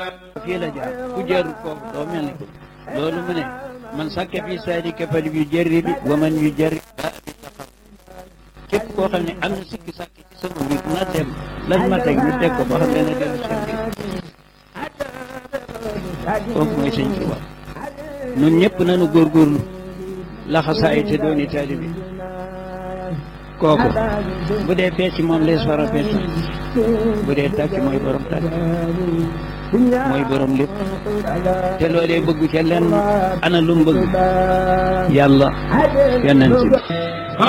fii la jaar ku jaarul foofu doo mel ni ko loolu mu ne man sàkke fii saadi kafal yu jërri bi wa man yu jërri ba bi taxaw képp koo xam ne am na sikki sàkk ci sama mbir na dem lan ma teg ñu teg ko ba xam dana dellu seen mbir kooku mooy sëñ Tuuba ñun ñëpp nañu góorgóorlu laxasaay te dooni taalibi kooku bu dee fecc moom lees war a fecc bu dee tàcc mooy borom tàcc mooy borom lépp te loolee bëggu ca lenn ana lu mu bëgg yàlla yonent bi